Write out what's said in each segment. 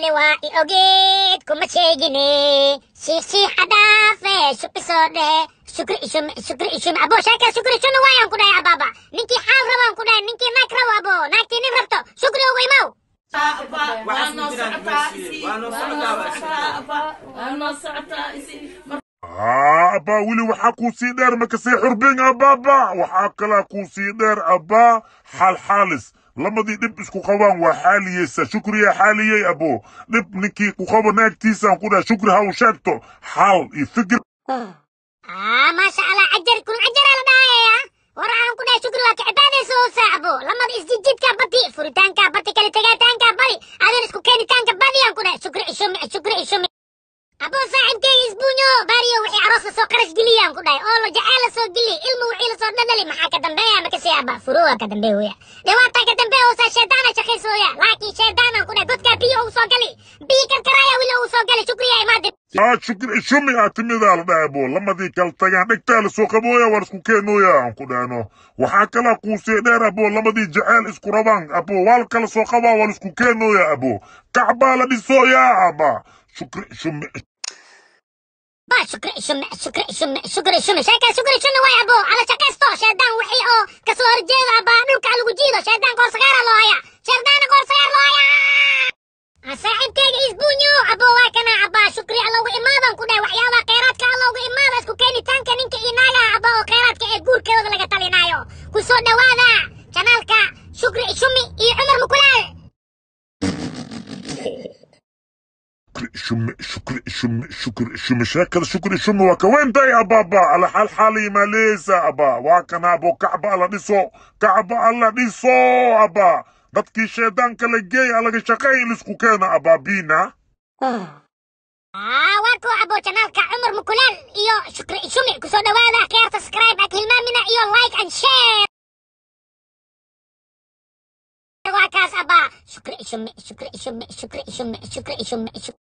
shaqayni waa i ogeed kuma sheegine shiixiixa dhaafe shukri soo dhehe shukri ishum shukri ishum abo sheeka shukri ishumna waayaan ku dhahay abaaba ninkii xaal rabaan ku dhahay ninkii naag rabo abo naagtii nin rabto shukri ugu imaw haa abbaa weli waxaa kuu sii dheer makasii xurbin abbaaba waxaa kalaa kuu sii dheer abbaa xaalxaalis lamadii dhib isku qabaan waa xaaliyeysa shukriya xaaliyey abo dhib ninkii ku qabo naagtiisaan ku dhaha shukri ha u sheegto xaal iyo fikir ah maasha allah cajar kun cajaraa la dhahaya war waxaan ku dhahay shukri waa ka cibaadaysa oo saacbo lamada isjijidka badi furitaanka badi kala tegaataanka badi adin isku keenitaanka badiyaan ku dhahay shukri ishumi shukri ishumi abo saaxibkeyga isbuunyo baariyo wixii aroos lasoo qarash geliyaan ku dhahay oo la jaceyl lasoo geliy ilmu wixii lasoo dhadhali maxaa ka dambeeya makasii aba furuwa ka dambeeya weya dhibaataa ka dambeeya oo saa shaydaana shaqaysooya laakiin shaydaanan ku dhahay godkaa biyo uu soo gali biyo karkaraaya wili uu soo gali shukriya imaadi aa shukri ishumi aa timidaa la dhaha abo lamadii kala tagaan dhegtaa lasoo qabooya waan isku keenooya aan ku dhahno waxaa kalaa kuu sii dheer abo lamadii jaceyl isku rabaan abo waal kala soo qabaa waan isku keenooya abo kacbaa la dhisooyaa aba shukri ishumi ba shukri ishumi shukri ishumi shukri ishumi sheeka shukri ishumi way abo ala shaqaysto shaydaan wixii oo kasoo horjeeda aba dhulka lagu jiido shaydaan qoor sagaara loo haya shaydaana qoor sagaar loo haya saaxiibkeyga isbuunyo abo waa kana aba shukri alla ugu imaadan ku dhahay waxyaabaha kheyraadka alla ugu imaada isku keenitaanka ninka iyo naagaha aba oo kheyraadka ee guurkeeda laga talinaayo ku soo dhowaada janaalka shukri ishumi iyo cumar mukulaal shukri shukri shukri shukri shukri sheekada shukri shumi waa ka weyntahay ababa ala xalxaaliyi maaleysa aba waa kana abo kacba alla dhiso kacba alla dhiso aba dadkii shaydaanka la geey alaga shaqeey in lisku keeno abaabina Ah, waa kuwa abo janaalka cumar mukulaal iyo shukri ishumi kusoo dhowaada keer subscribe ak hilmaamina iyo like and share waa kaas aba shukri ishumi shukri ishumi shukri ishumi shukri ishumi shukri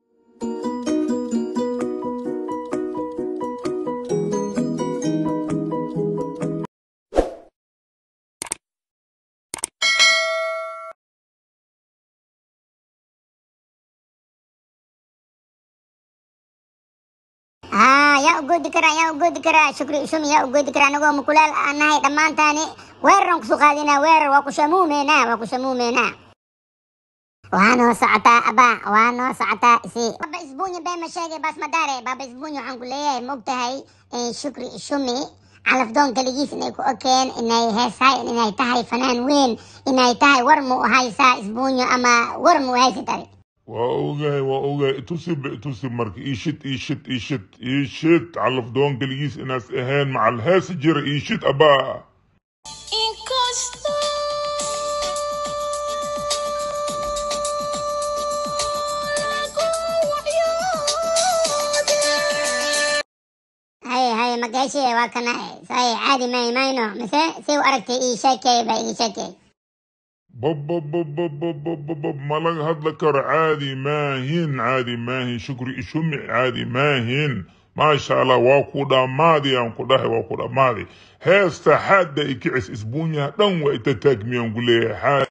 ah yaa u goodi karaa yaa u goodi karaa shukri ishumi yaa u goodi karaa anagoo mukulaal aan nahay dhammaantaani weeraraan kusoo qaadinaa weerar waa ku shamuumeynaa waa ku shamuumeynaa waa noo socotaa aba waa noo socotaa isi baba isbuunyo been ma sheegay baas madaare baba isbuunyo waxaan ku leeyahay ma ogtahay shukri ishumi calafdoon kaligiis inay ku okeen inay heesahay inay tahay fanaan weyn inay tahay war mu haysaa isbuunyo ama war mu haysatay waa ogahay waa ogahay itusib itusib marka iishid iishid iishid iishid calafdoon keligiis inaas ahayn macal heesa jira iishid abaa haye haye magaashiye waa kana saye caadi may mayno mise si u aragtay ii sheekay baa ii sheekay bababababababab ma laga hadla karo caadi maahin caadi maahin shukri ishumi caadi maahin maasha allah waa ku dhammaadi aan ku dhahay waa ku dhammaadi heesta xaadda ikicis isbuunyaha dhan waa ita taagmiyaan ku leeyahay